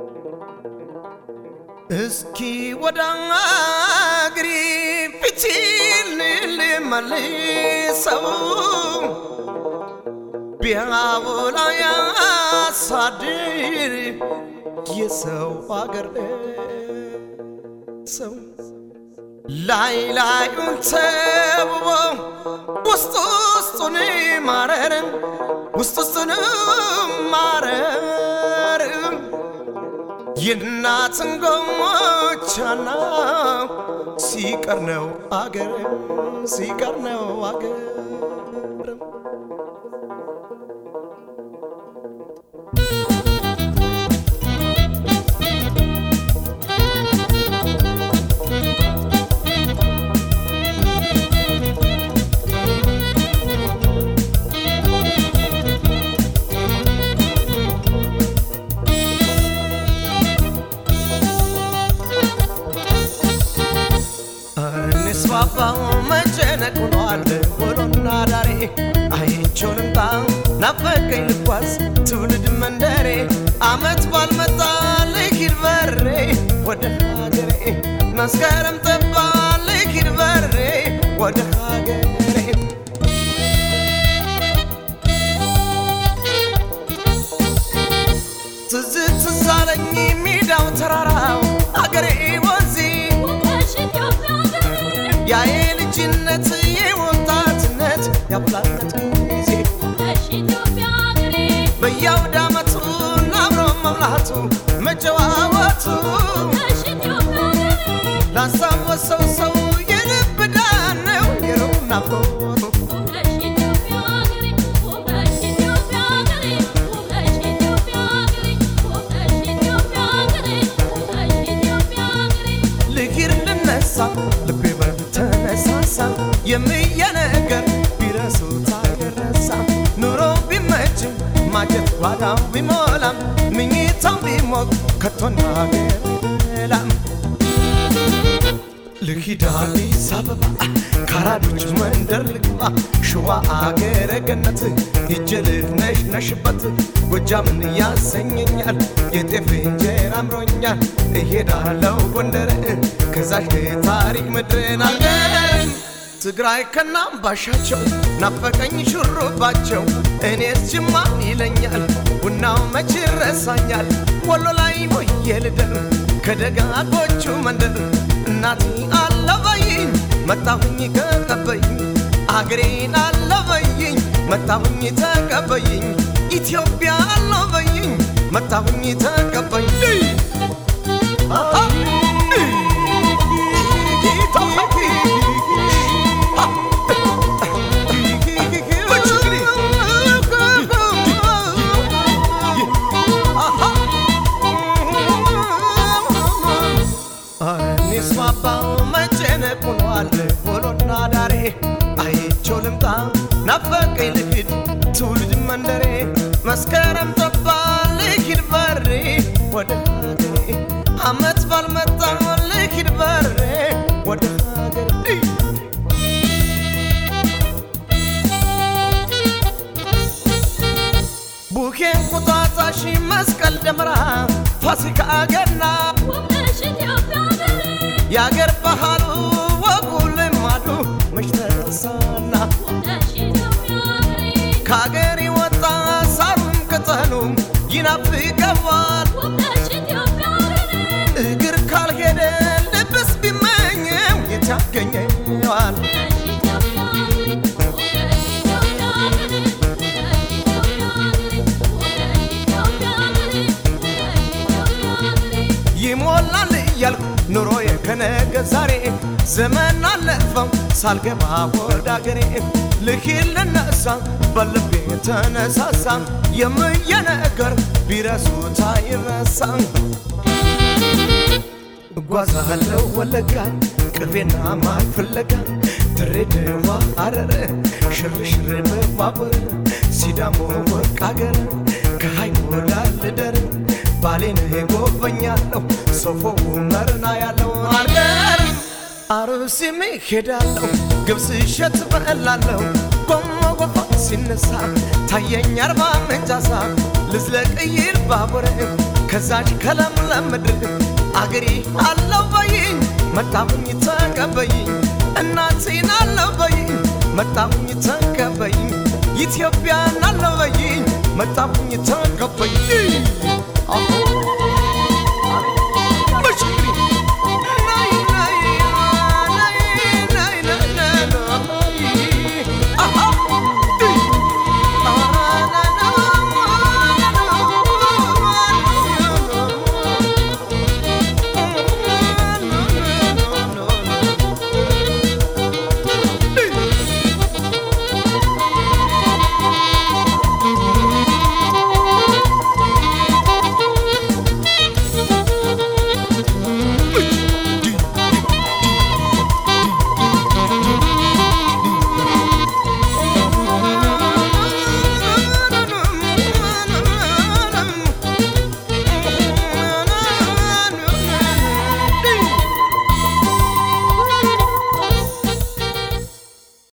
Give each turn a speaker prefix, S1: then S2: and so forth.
S1: እስኪ ወደ አገሬ ፊቴን ልመልሰው ቢያውላ ያሳድር የሰው አገር ሰው ላይ ላዩን ተውቦ ውስጥ ውስጡን ማረር ውስጥ ውስጡን ማረር የእናትን ጎሞቻና ሲቀር ነው አገር ሲቀር ነው አገር ስባባው መጨነቅ ሆኗል ውሎና ዳሬ አይቼው ልምጣ ናፈቀኝ ልጓዝ ትውልድ መንደሬ አመት ባልመጣ ልሂድ በሬ ወደ ሀገሬ መስከረም ጠባ ልሂድ በሬ ወደ ሀገሬ ትዝ ትዝ አለኝ ሜዳው ተራራው አገሬ ወንዜ ያ የልጅነት የወጣትነት ያብላነት ጊዜ በየአውደ ዓመቱ አብሮ መብላቱ መጨዋወቱ ላስታወሰው ሰው የልብ ዳን ነው የሩቅ ናፍቆቱ ልሂድ ልነሳ ልቤ በተነሳሳ የምየ ነገር ቢረሱት አይረሳ ኑሮ ቢመችም ማጀት ጓዳው ቢሞላም ምኝታው ቢሞቅ ከቶና ገላም ልሂድ አዲስ አበባ ካራዶች መንደር ልግባ ሸዋ አገረ ገነት ሂጄ ልነሽ ነሽበት ጎጃምን ያሰኘኛል የጤፍ እንጀራ አምሮኛል እሄዳለው ጎንደር ከዛሽ ታሪክ ምድርን አገር ትግራይ ከናምባሻቸው ናፈቀኝ ሹሩባቸው እኔስ ጅማ ይለኛል ቡናው መች ረሳኛል ወሎ ላይ ሞየ ልደር ከደጋጎቹ መንደር እናቴ አለበይኝ መጣሁኝ ከቀበይኝ አገሬን አለበይኝ መጣሁኝ ተቀበይኝ ኢትዮጵያ አለበይኝ መጣሁኝ ተቀበይኝ ስማባው መጨነቅ ሆኗል ውሎና ዳሬ አይቼው ልምጣ ናፈቀኝ ልሂድ ትውልድ መንደሬ መስከረም ጠባ ልሂድ በሬ ወደ ሀገሬ አመት ባልመጣ ልሂድ በሬ ወደ ሀገሬ ቡኬን ቁጣጣሽ መስቀል ደመራ ፋሲካ ገና የአገር ባህሉ ወጉ ልማዱ መች ተረሳና ከአገር ወጣ ሳሩም ቅጠሉም ይናፍቀዋል እግር ካልሄደ ልብስ ቢመኘው የት ያገኘዋል ይሞላል እያልኩ ኑሮዬ ከነገ ዛሬ ዘመን አለፈው ሳልገባ ወደ አገሬ ልሂድ ልነሳ በልቤ ተነሳሳ የምየ ነገር ቢረሱት አይረሳ እጓዛለሁ ወለጋ ቅቤና ማር ፍለጋ ድሬዳዋ ሐረር ሽርሽር በባቡር ሲዳሞ ወርቅ አገር ከሀይቅ ዳር ልደር ባሌን ጎበኛለሁ ሶፎ መርና ያለው አገር አርሲም ሄዳለሁ ግብስ እሸት በላለሁ ጎሞ ጎፋ ሲነሳ ታየኝ አርባ ምንጭ ሀሳብ ልዝለቅ ይል ባቡር ከዛች ከለምለም ምድር አገሬ አለው በይኝ መጣሁኝ ተቀበይኝ እናቴን አለው በይኝ መጣሁኝ ተቀበይኝ ኢትዮጵያን አለው በይኝ መጣሁኝ ተቀበይኝ አሁ